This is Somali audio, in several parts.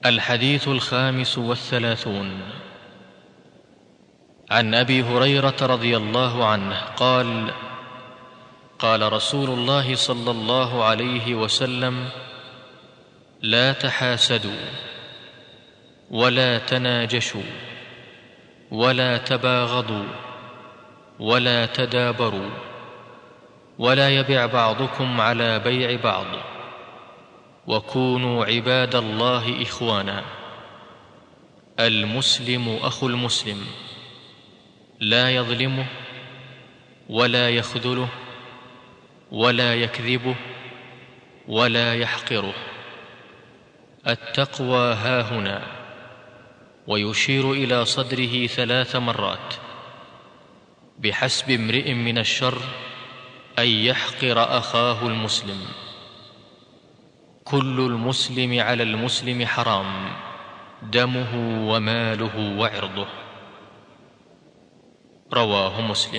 الحديث الخامس والثلاثون عن ابي هريره رضي الله عنه قال قال رسول الله صلى الله عليه وسلم لا تحاسدوا ولا تناجشوا ولا تباغضوا ولا تدابروا ولا يبع بعضكم على بيع بعض وكونوا عباد الله اخوانا المسلم اخو المسلم لا يظلمه ولا يخذله ولا يكذبه ولا يحقره التقوى هاهنا ويشير الى صدره ثلاث مرات بحسب امرئ من الشر ان يحقر اخاه المسلم كل المسلم على المسلم حرام دمه وماله وعرضه رواه مسلم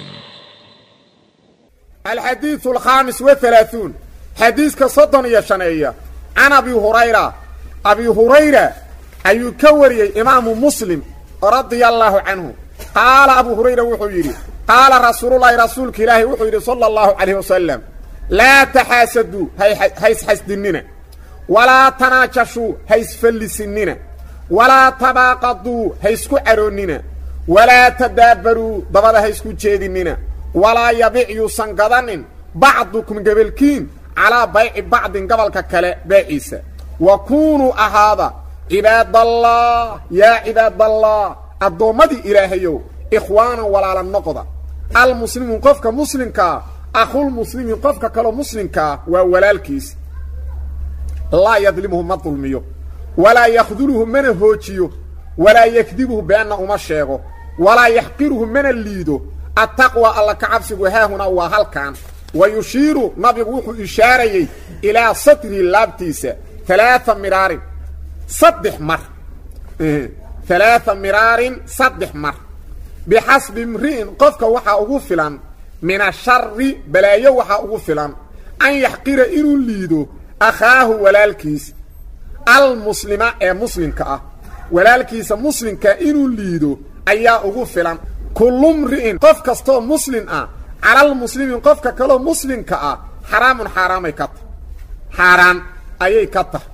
الحديث الخامس والثلاثون حديث كصدن يشنية عن أبي هريرة أبي هريرة أي كوري إمام مسلم رضي الله عنه قال أبو هريرة وحيري قال رسول الله رسولك إلهي وحيري صلى الله عليه وسلم لا تحاسدوا هيس حسدننا ولا تناجشوا هيس فلسننا ولا تباقضوا هيسكو عروننا ولا تدابروا ضبدا هيسكو جيدننا ولا يبيع يوسن قدن بعضكم قبلكين على بيع بعض قبل ككلا بيعيسى وكونوا أهذا عباد الله يا عباد الله الضومدي إلهيو إخوانا ولا للنقضة المسلم قفك مسلمك أخو المسلم قفك كلو مسلمك وولا الكيس لا يظلمه ما ظلميه ولا يخذله من هوتيه ولا يكذبه بأن أمشيه ولا يحقره من الليدو التقوى الله كعبسه ها هنا وهل كان ويشير نبي وحو إشاري إلى سطر اللابتيس ثلاثة مرار صدح مر إيه. ثلاثة مرار صدح مر بحسب امرئ قفك وحا أغفلا من الشر بلايا وحا أغفلا أن يحقر إنو الليدو أخاه ولالكيس المسلمة ee muslimka ah walaalkiisa muslimka inuu liido ayaa ugu filan kullu mri'in qof kastoo muslim ah calal muslimin qofka kaloo muslimka ah xaraamun xaaraamay ka tahay xaaraan ayay ka tahay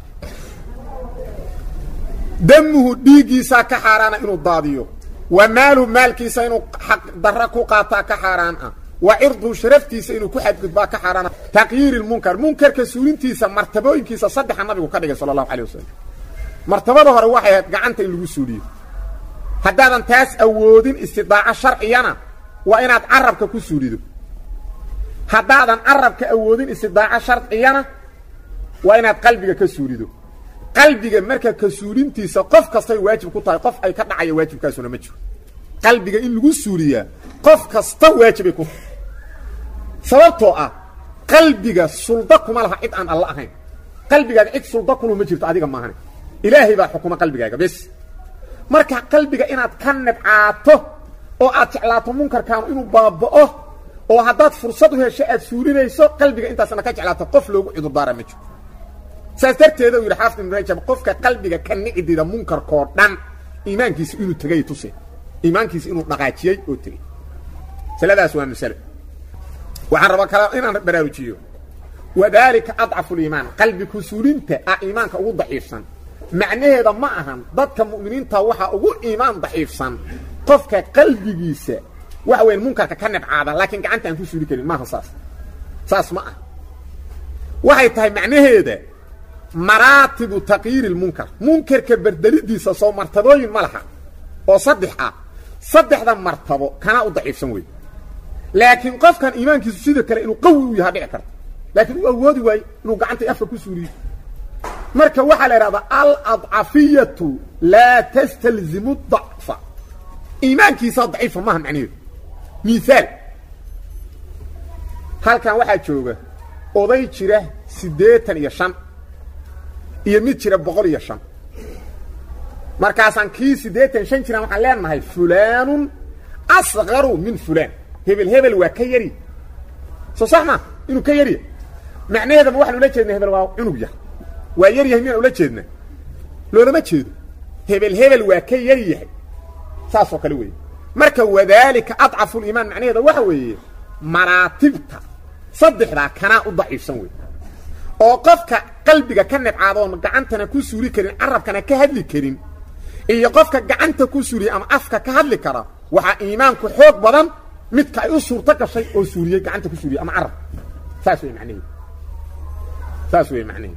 damuhu dhiiggiisaa ka xaaraana inuu daadiyo wa maaluhu maalkiisa inuu xaq darra ku qaataa ka xaaraan ah wa cirduhu sharaftiisa inuu ku xadgudbaa ka xaaraana taqyiiri lmunkar munkarka suulintiisa martabooyinkiisa saddexa nabigu ka dhigay sala allahu calay wasalam martabada hore waxay ahayd gacanta in lagu suuliyo haddaadan taas awoodin istidaaco sharciyana waa inaad carabka ku suulido haddaadan carabka awoodin istidaaco sharciyana waa inaad qalbiga ka suulido qalbiga marka ka suulintiisa qof kastay waajib ku tahay qof ay ka dhacaya waajibkaasuna ma jiro qalbiga in lagu suuliyaa qof kasta waajibay ku tahay sababtoo ah qalbiga sulda kuma laha cid aan alla ahayn qalbigaaga cid sulda kulu ma jirto adiga maahan ilaahay baa xukuma qalbigaaga bes marka qalbiga inaad ka nibcaato oo aad jeclaato munkarkaanu inuu baaba'o oo haddaad fursad u hesho aad suulinayso qalbiga intaasna ka jeclaato qof loogu cudurdaara ma jiro saas darteeda uu yidhi xaafid ibn rajab qofka qalbiga ka nici dida munkarkoo dhan iimaankiisa inuu tegay tuse iimaankiisa inuu dhaqaajiyey oo tegey masaladaas waa masalo waxaan rabaa kala inaan baraarujiyo wadaalika adcafu liimaan qalbi kusuulinta ah iimaanka ugu daciifsan macnaheeda ma ahan dadka mu'miniinta waxaa ugu iimaan daciifsan qofka qalbigiisa waxa weyn munkarka ka nibcaada laakiin gacanta aan ku suuli karin maaha saas saas ma ah waxay tahay macnaheeda maraatibu taqyiiri lmunkar munkarka berdelidiisa soo martabooyin ma laha oo saddex ah saddexda martabo kana u daciifsan wey laakiin qofkan iimaankiisu sida kale inuu qawi u yaha dhici karto laakiin uu awoodi waayo inuu gacanta afka ku suuliyo marka waxaa la idhahdaa aladcafiyatu laa tastalzimu dacfa iimaankiisaa daciifa maaha macnaheedu miaal halkan waxaa jooga oday jira siddeetan iyo shan iyo mid jira boqol iyo shan markaasaan kii siddeetan shan jiraan waxaan leenahay fulaanun asqaru min fulaan hebel hebel waa ka yari soo sax ma inuu ka yarya macnaheedaba waxaan ula jeedna hebel waa cunug yar waa yar yahay miyaan ula jeedna loolama jeedo hebel hebel waa ka yar yahay saasoo kale weeye marka wadaalika adcafu liimaan macnaheeda waxa weeye maraatibta saddexdaa kanaa u daciifsan wey oo qofka qalbiga ka nibcaadoon gacantana ku suuri karin carabkana ka hadli karin iyo qofka gacanta ku suuriya ama afka ka hadli kara waxaa iimaanku xoog badan midka ay u suurto gashay oo suuriyey gacanta ku suuriya ama carab saas wey macnaheed saas wey macnaheed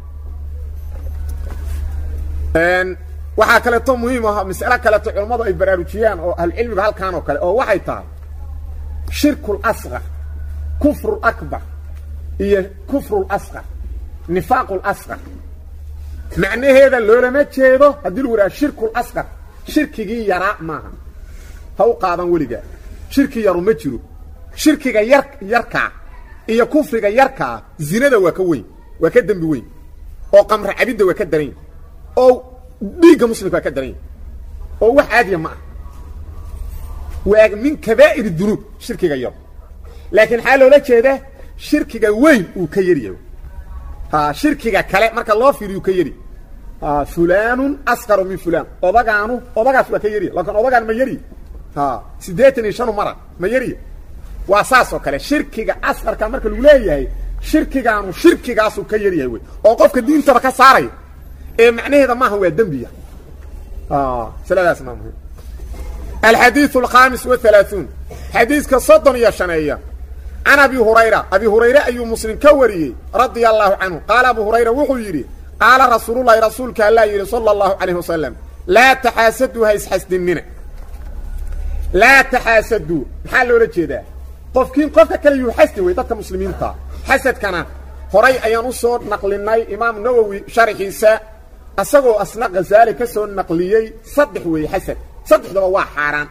waxaa kaleeto muhiim ah mas'alo kaleeto culammadu ay baraarujiyaan oo ahlucilmiga halkaan oo kale oo waxay tahay shirkul asqar kufrul akbar iyo kufrul asqar nifaaqul asqar macnaheeda loolama jeedo haddii lagu yidhaha shirkul asqar shirkigii yaraa maaha ha u qaadan weligaa shirki yaru ma jiro shirkiga yar yarkaa iyo kufriga yarkaa zinada waa ka weyn waa ka dembi weyn oo qamra cabidda waa ka daran yahy oo dhiigga muslimka waa ka daran yahy oo wax caadiya ma ah waa min kabaa'ir dunuub shirkiga yar laakiin maxaa loola jeedaa shirkiga weyn uu ka yaryahay ha shirkiga kale marka loo fiiriyu ka yari fulanun asqaru min fulan odagaanu odagaas waa ka yariya laakiin odagaan ma yari ha siddeetan iyo shanu mara ma yariya waa saas oo kale shirkiga asqarka marka lagu leeyahay shirkigaanu shirkigaasuu ka yaryahay wey oo qofka diintaba ka saaraya ee macnaheeda maaha waa dembiya siladaas maa muhim alxadiiu alkhamis wahalaaثuun xadiiska soddon iyo shaneeya can abi hurayra abi hurayre ayuu muslim ka wariyey radia allahu canhu qaala abu hurayra wuxuu yidhi qaala rasuululahi rasuulka allaa yidhi sala allahu calayh wasalam laa taxaasaduu ha isxasdinina laa taxaasaduu maxaa loola jeedaa qofkiin qofka kale yuu xasdi wey dadka muslimiinta xasadkana horay ayaan u soo naqlinay imaam nawowi sharxiisa asagoo asna khazaali ka soo naqliyey saddex weeye xasad saddexdaba waa xaaraan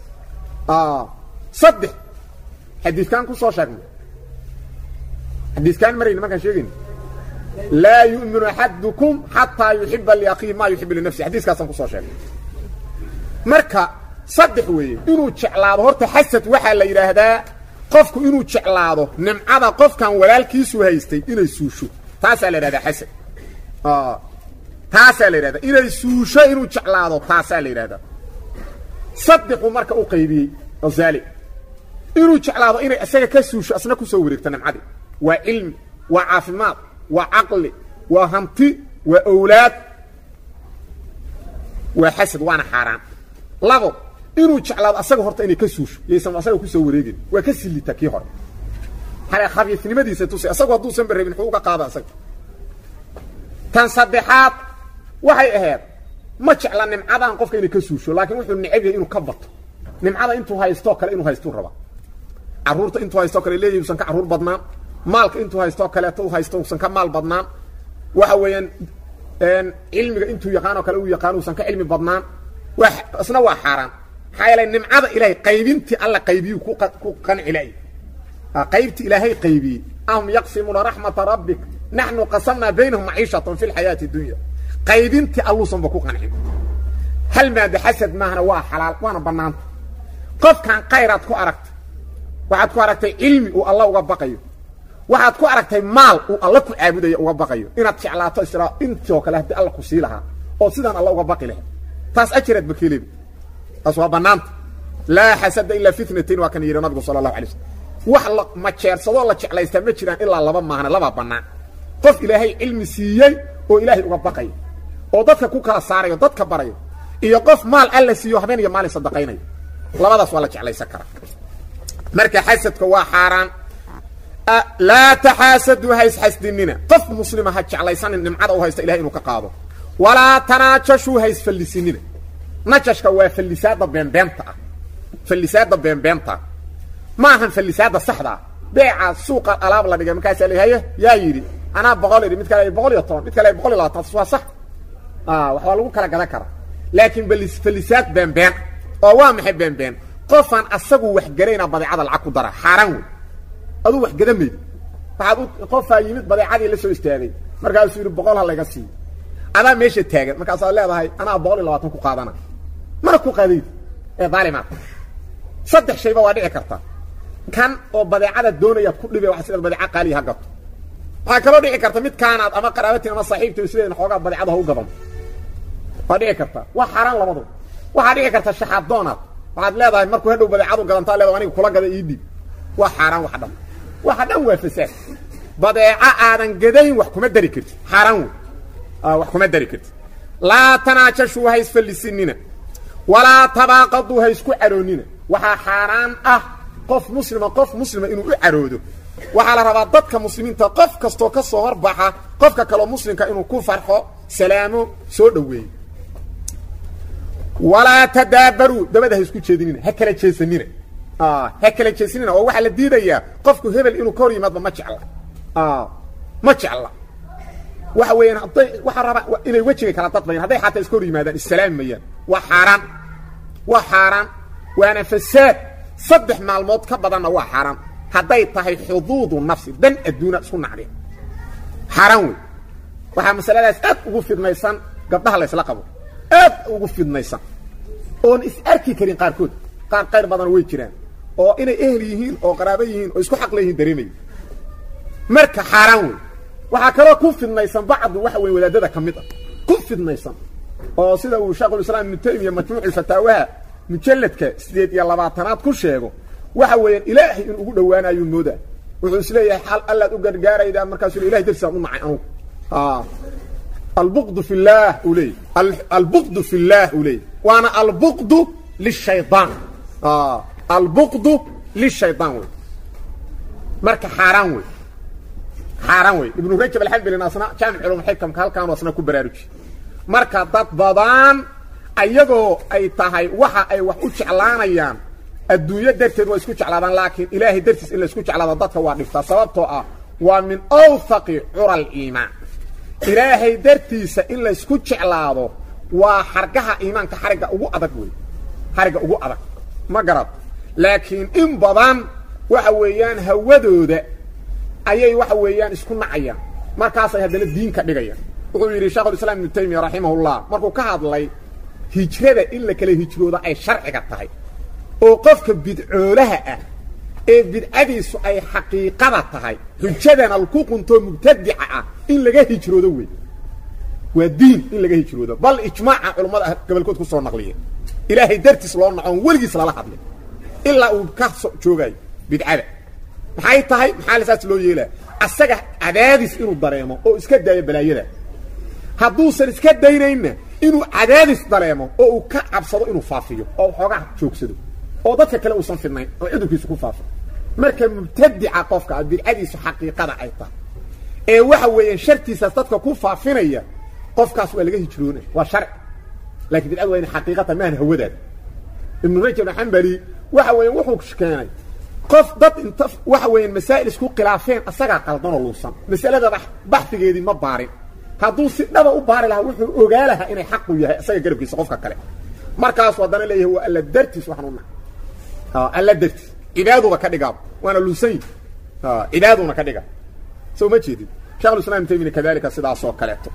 saddex xadiidkaan ku soo sheegnay xadiidkaan marayna markaan sheegayna laa yu'minu axadukum xataa yuxiba liakhiihi maa yuxibu linafsi xadiiskaasaan kusoo sheegnay marka saddex weeye inuu jeclaado horta xasad waxaa la yidhaahdaa qofku inuu jeclaado nimcada qofkan walaalkiisu haystay inay suusho taasaa la yidhahdaa xasad taasaa la yidhahdaa inay suusho inuu jeclaado taasaa la yidhahdaa saddexuu marka u qaybiyey ozaali inuu jeclaado inay isaga ka suusho asna kusoo wareegto nimcadii waa cilmi waa caafimaad waa caqli waa hanti waa owlaad waa xasad waana xaaraan labo inuu jeclaado asaga horta inay ka suusho yaysan asaga kusoo wareegin waa ka sillita kii hore hale khabiisnimadiisa tusay asagu hadduusan barabin muxuu uga qaada asaga tan saddexaad waxay ahayd ma jecla nimcadan qofka inay ka suusho laakiin wuxuu necab yahay inuu ka bato nimcada intuu haystoo kale inuu haystuu rabaa carruurta intuu haystoo kale leeyahy usan ka carruur badnaan maalka intuu haystoo kaleeto u haysto usan ka maal badnaan waxa weeyaan cilmiga intuu yaqaanoo kale uu yaqaano usan ka cilmi badnaan waa isna waa xaaraan maxaa yeelay nimcada ilaahay qaybintii alla qaybiyuu ku ku qanci la'y qaybti ilaahay qaybiyey ahum yaqsimuuna raxmata rabbik naxnu qasamnaa baynahum maciishatan fi lxayaati dunya qaybintii alluusanba ku qancin hal maada xasad maahana waa xalaal waana bannaanta qofkan khayraad ku aragtay waxaad ku aragtay cilmi uu alla uga baqayo waxaad ku aragtay maal uu alla ku caabudayo uga baqayo inaad jeclaato israa intii oo kale haddii alla ku sii lahaa oo sidaan alla uga baqi lahay taas ajiraad bakeeleeda taas waa bannaanta laa xasada ilaa fitnatain waa kan yidhi nabigu sala allahu alay slm wax la majeersadoo la jeclaystaa ma jiraan ilaa laba maahane labaa bannaan qof ilaahay cilmi siiyey oo ilaahay uga baqayo oo dadka ku kala saarayo dadka barayo iyo qof maal alla siiyo habeen iyo maalin sadaqaynayo labadaas waa la jeclaysan karaa marka xasadka waa xaaraan laa taxaasaduu ha isxasdinina qof muslima ha jeclaysanin nimcada u haysta ilahay inuu ka qaado walaa tanaajashuu ha isfallisinina najashka waa fallisaadda beenbeenta ah fallisaadda beenbeenta ma ahan fallisaadda saxda ah beeca suuqa alaab la dhigay markaasaa la haye yaa yidhi anaa boqol idhi mid kale boqol iyo toban mid kale boqol iyo labaatan taas waa sax waxbaa lagu kala gadan karaa laakiin fallisaad beenbeen oo waa maxay beenbeen qofaan asagu wax garayna badeecada lacag ku dara xaaraan wey aduu wax gada maydi waxaad u qofaa yimid badeecadii la soo istaagay markaasuu yidhi boqol ha layga siiyo adaa meesha taagan markaasaad leedahay anaa boqol iyo labaatan ku qaadana mana ku qaadayd ee daalimaad saddex shayba waa dhici karta kan oo badeecada doonayaad ku dhibe waa sidaad badeeca qaaliya ha gato waxaa kaloo dhici karta mid kaanaad ama qaraabatiin ama saaxiibta isleedin xoogaa badeecada ha u gadan waa dhici karta waa xaaraan labadu waxaa dhici karta shaxaad doonaad waxaad leedahay markuu hadhow badeecadu gadantaa leedahay aniga kula gada ii dhiib waa xaaraan wax dhan waxa dhan waa fasaad badeeco aadan gadayn wax kuma dari karti xaaraan wey wax kuma dari karti laa tanaajashuu ha isfallisinina walaa tabaaqaduu ha isku caroonina waxaa xaaraan ah qof muslima qof muslima inuu u caroodo waxaa la rabaa dadka muslimiinta qof kastoo ka soo horbaxa qofka kaloo muslimka inuu ku farxo salaamo soo dhoweeyo walaa tadaabaruu dabada ha isku jeedinina ha kala jeesanina ha kala jeesanina oo waxaa la diidayaa qofku hebel inuu ka hor yimaadba ma jecla ma jecla waxa weeyaan hadday waxaa rabaa inay wejiga kala dadbayaan hadday xataa iska hor yimaadaan issalaami mayaan waa xaaraan waa xaaraan waana fasaad saddex maalmood ka badanna waa xaaraan hadday tahay xuduudu nafsi dan adduuna isku nacdeen xaaraan wey waxaa masaladaas aad ugu fidnaysan gabdhaha laysla qabo aad ugu fidnaysan oon is arki karin qaarkood qaar qayr badan way jiraan oo inay ehel yihiin oo qaraabo yihiin oo isku xaqla yihiin dareemaya marka xaaraan wey waxaa kaloo ku fidnaysan bacdu waxa weye wadaadada ka mid ah ku fidnaysan oo sida uu sheekhulislaam ibnu taymiya majmuuculfataawaha mujalladka sideed iyo labaatanaad ku sheego waxa weeyaan ilaahay in ugu dhowaanayuu moodaa wuxuu isleeyahay xal allaad u gargaaraydaa markaasuu ilahay darsiaan u nacay anugu albuqdu fi llah uu leeyay albuqdu fi llah uu leeyay waana albuqdu lishaydaan albuqdu lishaydaan wey marka xaaraan wey xaaraan wey ibnu rajab alxambelin asna jaamic culum xikamka halkaanu asna ku baraaruji marka dad badan ayagoo ay tahay waxa ay wax u jeclaanayaan adduunyo darteed waa isku jeclaadaan laakiin ilaahay dartiis in la isku jeclaado dadka waa dhiftaa sababtoo ah waa min awthaqi cura aliimaan ilaahay dartiisa in la isku jeclaado waa xargaha iimaanka xarigga ugu adag wey xarigga ugu adag ma garad laakiin in badan waxa weeyaan hawadooda ayay waxa weeyaan isku nacayaan markaasay haddana diin ka dhigayaan wuxuu yidhi sheekhulislaam ibnu taymiya raximahullah markuu ka hadlay hijrada in la kala hijroodo ay sharciga tahay oo qofka bidcoolaha ah ee bidcadiisu ay xaqiiqada tahay xujadana ku quntoo mubtadica ah in laga hijroodo wey waa diin in laga hijroodo bal ijmaaca culammada gobolkood ku soo naqliya ilaahay dartiis loo nacoon weligiis lala hadlay ilaa uu ka so joogayo bidcada maxay tahay maxaa lasaas loo yeelaa asaga cadaadis inuu dareemo oo iska daayo balaayada hadduusan iska daynaynna inuu cadaadis dareemo oo uu ka cabsado inuu faafiyo oo xoogaa joogsado oo dadka kale uusan fidnayn oo cudurkiisa ku faafo marka mubtadica qofka bidcadiisu xaqiiqada ay tahay ee waxa weeyaan shartiisaas dadka ku faafinaya qofkaas waa laga hijroona waa sharci lakin bidcadu waa ina xaqiiqata maahan hawadaada ibnu rajab xambali waxa weeyaan wuxuu keenay qof dad inta waxa weeyaan masaa'il isku khilaafeen asagaa qaldanoo luusan masalada baxfigeedii ma baarin hadduu si dhaba u baari lahaa wuxuu ogaa lahaa inay xaqu yahay isaga garabkiisa qofka kale markaasu haddana leeyahay waa alla dartiis waxaan u nahay alla dartiis cibaaduba ka dhigaaba waana luusanyi cibaaduna ka dhiga soo ma jeedid shekhulislam ibn taymiya kadalika sidaasoo kaleeto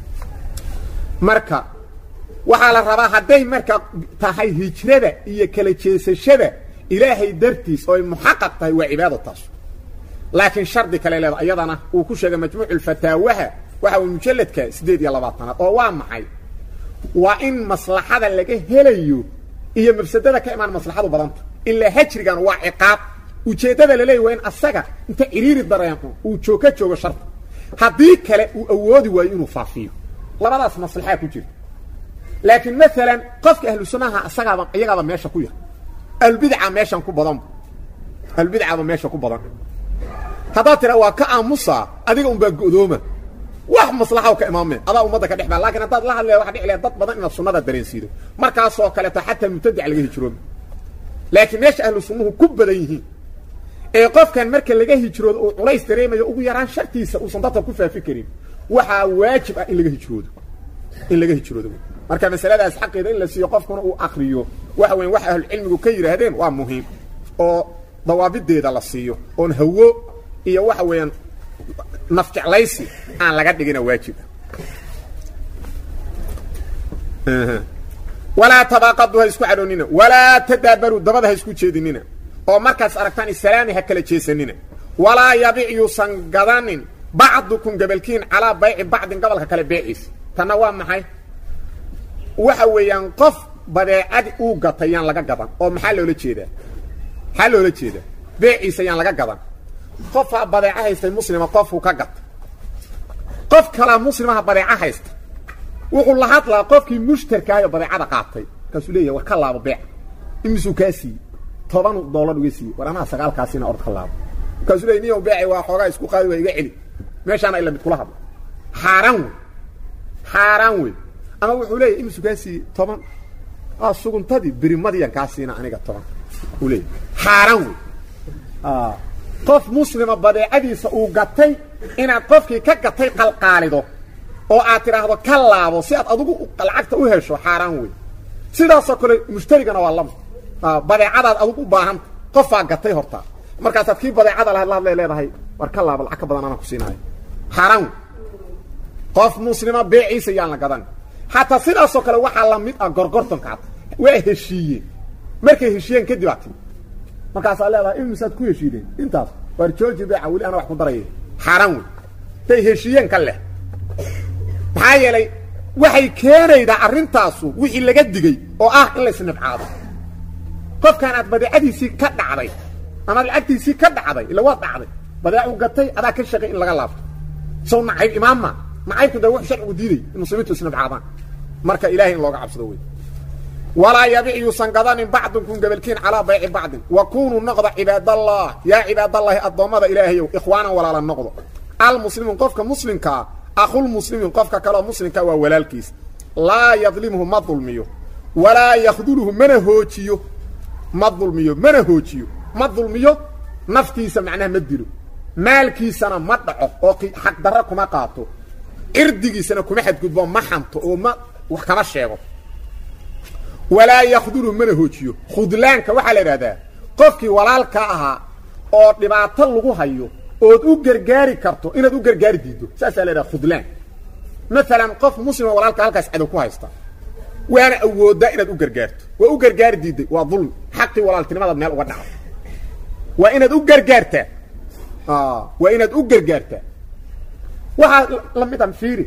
marka waxaa la rabaa hadday marka tahay hijrada iyo kala jeesashada ilaahay dartiis oo ay muxaqaq tahay waa cibaado taas laakiin shardi kale leeda iyadana uu ku sheegay majmuuculfataawaha waxa uu mujalladka siddeed iyo labaatanaad oo waa maxay waa in maslaxada laga helayo iyo mafsadada ka imaan maslaxadu badanta ilaa hajrigan waa ciqaab ujeeddada laleeyahy waa in asaga inta ciriiri dareemo uu joog ka joogo sharta haddii kale uu awoodi waayo inuu faafiyo labadaas maslaxaa ku jirta laakiin maalan qofka ahlu sunnaha asagaaba iyagaaba meesha ku yar ahlubidca meeshan ku badanba ahlubidcaba meesha ku badan haddaad tira waa ka aamusaa adiga unbaa go'dooma wax maslaxa ka imaameen adaa ummadda ka dhex baa lakin haddaad la hadlaya waxa dhici laha dad badan inaad sunnada dareensiido markaasoo kaleeto xataa mubtadic laga hijrooba laakiin meesha ahlu sunnuhu ku badan yihiin ee qofkan marka laga hijroodo uu culays dareemayo ugu yaraan shartiisa uusan dadka ku faafi karin waxaa waajib ah in laga hijroodo in laga hijroodo marka masaladaas xaqeeda in la siiyo qofkuna uu akriyo waxa weyan wax ahlucilmigu ka yidhaahdeen waa muhiim oo dawaabideeda la siiyo oon hawo iyo waxa weeyaan nafjeclaysi aan laga dhigina waajiba walaa tabaaqadu ha isku cadhoonina walaa tadaabaruu dabada ha isku jeedinina oo markaas aragtaan isalaami ha kala jeesanina walaa yabic yuusan gadanin bacdukum gabalkiin calaa bayci bacdin gobolka kale beeciis tanna waa maxay waxa weeyaan qof badeecadi uu gatay yaan laga gadan oo maxaa loola jeedaa maxaa loola jeedaa beeciisa yaan laga gadan qofaa badeeco haystay muslima qofuu ka gatay qof kalaa muslimaha badeeco haysta wuxuu la hadlaa qofkii mushtarkaayo badeecada qaatay markaasuu leeyahy war ka laabo beec imisuu kaa siiyey toban doolar uga siiyey war anaa sagaalkaasina ord ka laabo markaasuu leey niyow beeci waa xoogaa isku qaadi waa iga celi meeshaana ila mid kula hadla xaaraan wey xaaraan wey ama wuxuu leeyahy imisuu kaa siiyey toban aa suguntadii berimadiyaan kaa siina aniga toban uu leeyahy xaaraan wey qof muslima badeecadiisa uu gatay inaad qofkii ka gatay qalqaalido oo aad tidhaahdo ka laabo si aad adigu lacagta u hesho xaaraan wey sidaasoo kale mushtarigana waa lama badeecadaad adigu u baahanta qofaa gatay horta markaasaad kii badeecada lahayd la hadlay leedahay war ka laabo lacag ka badan anaan ku siinaayo xaaraan wey qof muslima beeciisa yaan la gadan xataa sidaasoo kale waxaa la mid ah gorgortonka ad waa heshiiyeen markay heshiiyeen kadib aad timi markaasaa leedahay imisaad ku heshiideen intaas waar jooji beeca weli ana wax ku daraya xaaraan wey day heshiiyeen ka leh maxaa yeelay waxay keenaydaa arrintaasu wixii laga digay oo ah in la isnibcaado qofkaan aad badeecadiisii ka dhacday amaad lacagtiisii ka dhacday ila waad dhacday badeecu gatay adaa ka shaqay in laga laabto sow nacayb imaamma nacaybku da wax sharcigu diiday in muslimiintu isnibcaadaan marka ilahay in looga cabsado wey walaa yabic yuusan gadanin bacdunkum gabalkiin calaa bayci bacdin wa kunuu noqda cibaadallah yaa cibaadallaahi addoommada ilaahayow ikhwaanan walaala noqdo almuslimuun qofka muslimkaa akhulmuslimiin qofka kaleoo muslimkaa waa walaalkiis laa yadlimhu ma dulmiyo walaa yakduluhu mana hoojiyo ma dulmiyo mana hoojiyo ma dulmiyo naftiisa macnaha ma dilo maalkiisana ma dhaco oo xaqdarra kuma qaato cirdigiisana kuma xadgudbo ma xanto oo ma wax kama sheego walaa yakduluhu mana hoojiyo khudlaanka waxaa la idhahdaa qofkii walaalka ahaa oo dhibaato lagu hayo ood u gargaari karto inaad u gargaari diiddo saasaa la idhaha khudlaan maalan qof muslima walaalka halkaas cadow ku haysta waana awooddaa inaad u gargaarto waa u gargaari diidday waa dulmi xaqii walaaltinimadaad meel uga dhacdo waa inaad u gargaartaa waa inaad u gargaartaa waxaa la midan fiiri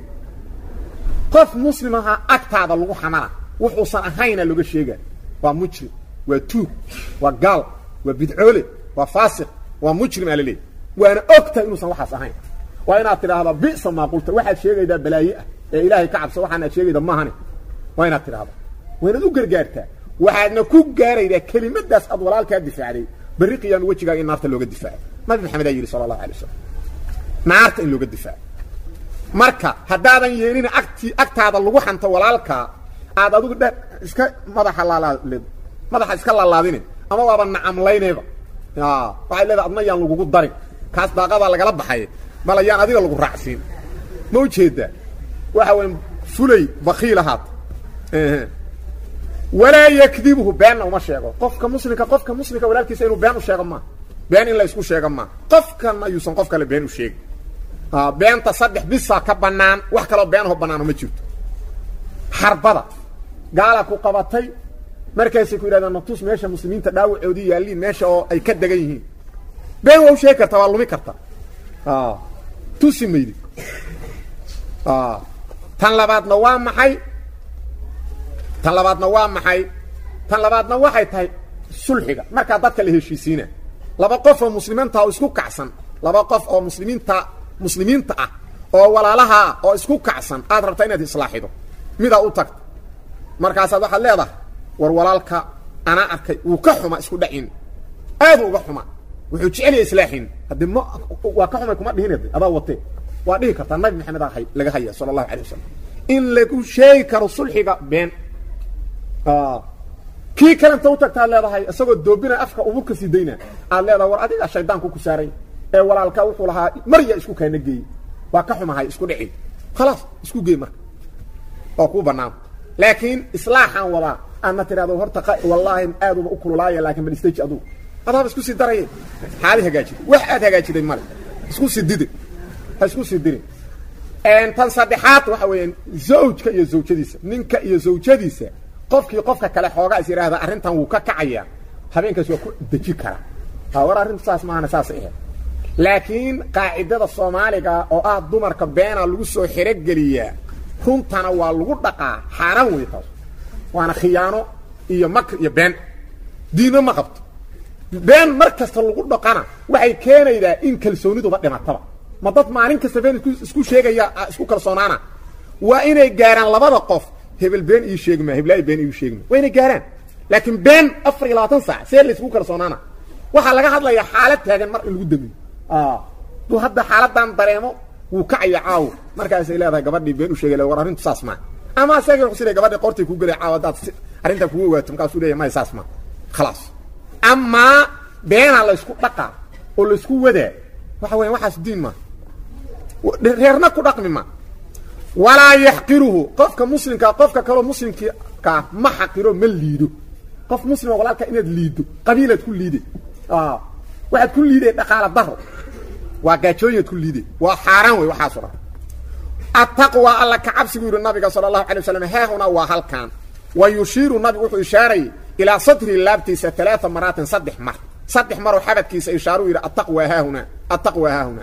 qof muslimaha agtaada lagu xamana wuxuusan ahayna looga sheega waa mujrim waa tuug waa gaal waa bidcoole waa faasiq waa mujrim aa la leeyahy waana ogtahay inuusan waxaas ahayn waa inaad tidhaahdaa bisa maa qulta waxaad sheegaydaa balaaye ah ee ilaahay ka cabso waxaan aad sheegayda maahane waa inaad tidhahdaa waa inaad u gargaartaa waxaadna ku gaaraydaa kelimadaas aad walaalkaa difaacday berri qiyaami wejigaaga in naarta looga difaaco nabi maxamed aa yidhi sala allahu alay wasalam naarta in looga difaaco marka haddaadan yeelin agti agtaada lagu xanto walaalkaa aad adigu dhe iska madaxa laalaad madaxa iska laalaadine ama waaba nacamlaynayba waxay leedahay adna yaan lagugu darin kaas daaqadaa lagala baxay mala yaan adiga lagu raacsiin ma ujeedaa waxa weya fulay bakiil ahaat walaa yakdibhu beenna uma sheego qofka muslimka qofka muslimka walaalkiisa inuu been u sheego maa been in la isku sheego maa qofkan ayuusan qof kale been u sheegin beenta saddex bisaa ka bannaan wax kaloo beenaho bannaano ma jirto xarbada gaala ku qabatay markaasay ku yidhahdeen natus meesha muslimiinta dhaawacoodii yaalliin meesha oo ay ka degan yihiin been waa u sheegi kartaa waa lumi kartaa tusi maydi tan labaadna waa maxay tan labaadna waa maxay tan labaadna waxay tahay sulxiga markaa dadka la heshiisiina laba qof oo muslimiinta oo isku kacsan laba qof oo muslimiinta muslimiinta ah oo walaalahaa oo isku kacsan aad rabtaa inaad islaaxido midaa u tagta markaasaad waxaad leedahay war walaalka anaa arkay wuu ka xuma isku dhacin aadu uga xuma wuxuu jecelya islaaxin haddii ma waa ka xumay kuma dhihin adaa watee waa dhihi kartaa nabi maxamed aa laga haya sala allahu alay wasalam in lagu sheegi karo sulxiga been kii kale inta u tagta ad leedahay isagoo doobina afka uburka sii dayna aad leedahay war adiga shaydaanku ku saaray ee walaalka wuxuu lahaa marya isku kaana geeyey waa ka xumahay isku dhici khalaas isku geey marka waa kuu bannaan laakiin islaaxaan wadaa aadna tidhahdo horta wallaahi aaduba u kululaaya laakiin bal stage adugu adaaba isku sii daraye xaali hagaajiday wax aad hagaajiday male isku sii didi ha isku sii dirin tan saddexaad waxa weeyaan zawjka iyo zawjadiisa ninka iyo zawjadiisa qofkii qofka kale xoogaa is yidhaahda arrintan wuu ka kacayaa habeenkaas waa ku deji karaa war arrintu saas maahana saas ahe laakiin qaacidada soomaaliga oo ah dumarka beena lagu soo xerogeliyaa runtana waa lagu dhaqaa xaaraan wey taas waana khiyaano iyo makr iyo been diinna ma qabto been mar kasta lagu dhaqana waxay keenaydaa in kalsooniduba dhimataba ma dad maalin kasta been isku sheegaya isku kalsoonaana waa inay gaaraan labada qof hebel been ii sheegma heblaay been ii sheegma waa inay gaaraan laakiin been afar iyo labaatan saac see la isku kalsoonaana waxaa laga hadlayaa xaalad taagan mar in lagu damiyo duu hadda xaaladan dareemo wuu kacaya caawo markaasay leedahay gabadhii been u sheegay war arrintu saas maa ama asaga wuxuu leeyahay gabadhii qortay ku galay caawo haddaad arrintaa kugu ogaato markaasuu leeyahay may saas maa khalaas amaa beenaa la isku dhaqaa oo la isku wadaa waxa weya waxaas diin maa reerna ku dhaqmi ma walaa yaxqiruhu qofka muslimkaa qofka kaloo muslimkaa ma xaqiro ma liido qof muslima walaalka inaad liido qabiilaad ku liide waxaad ku liiday dhaqaala daro waa gaajooyinaad ku liiday waa xaaraan wey waxaaso dhan attaqwa alla ka cabsigu yidhi nabiga sala allahu alay waslam haahuna waa halkan wa yushiiru nabigu wuxuu ishaarayay ilaa sadri laabtiisa alaaa maraatin saddex mar saddex maroo xabadkiisa ishaaru yidhi attaqwa haahuna attaqwa haahuna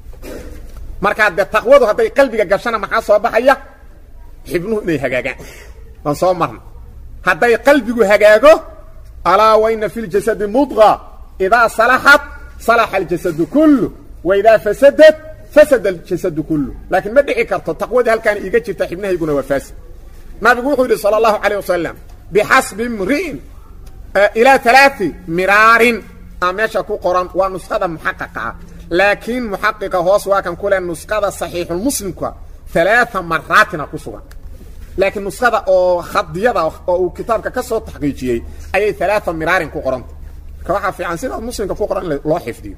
markaa dee taqwadu hadday qalbiga gashana maxaa soo baxaya xibnuhu inay hagaagaan waan soo marna hadday qalbigu hagaago alaa waina fi ljasadi mudqa idaa salaxat salaxa aljasadu kullu wa idaa fasadat fasada aljasadu kullu laakiin ma dhici karto taqwadii halkaana iiga jirta xibnahayguna waa faasid nabigu wuxuu yidhi sala allahu calayh wasalam bixasbi imri'in ilaa alaai miraarin a meesha ku qoran waa nusqada muxaqaqa ah laakiin muxaqiqa hoos waa kan kule nusqada saxiixulmuslimka alaaa maraatina ku sugan laakiin nusqada oo khadiyada oo uu kitaabka ka soo taxqiijiyey ayay alaaa miraarin ku qoranta marka waxaa fiican sidaas muslimka ku qoran in loo xifdiyo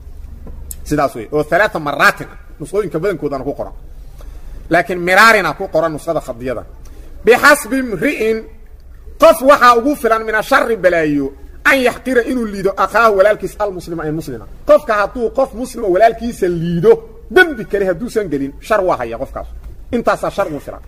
sidaas wey oo alaaa maraatin ah nusqooyinka badankoodana ku qoran laakiin miraarina ku qoran nusqada khadiyada bixasbi imri'in qof waxaa ugu filan min ashari balaayo an yaxqira inuu liido akhaahu walaalkiis almuslima ay muslima qofka hadduu qof muslima walaalkiisa liido dembi kale hadduusan gelin shar waa haya qofkaas intaasaa shar ugu filan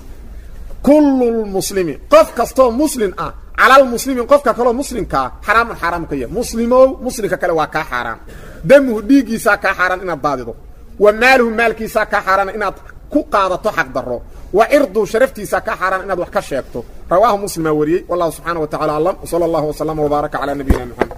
kullu lmuslimi qof kastoo muslim ah calalmuslimin qofka kaloo muslimkaa xaraamun xaaraamu ka yahay muslimow muslimka kale waa kaa xaaraan damuhu dhiiggiisaa kaa xaaraan inaad daadido wa maaluhu maalkiisaa kaa xaaraan inaad ku qaadato xaq daro wa cirdu sharaftiisa ka xaaraan inaad wax ka sheegto rawaahu muslimaa wariyey wallahu subxaana wa tacala aclam wsala allahu waslama wbaaraka calaa nabiyina moxamed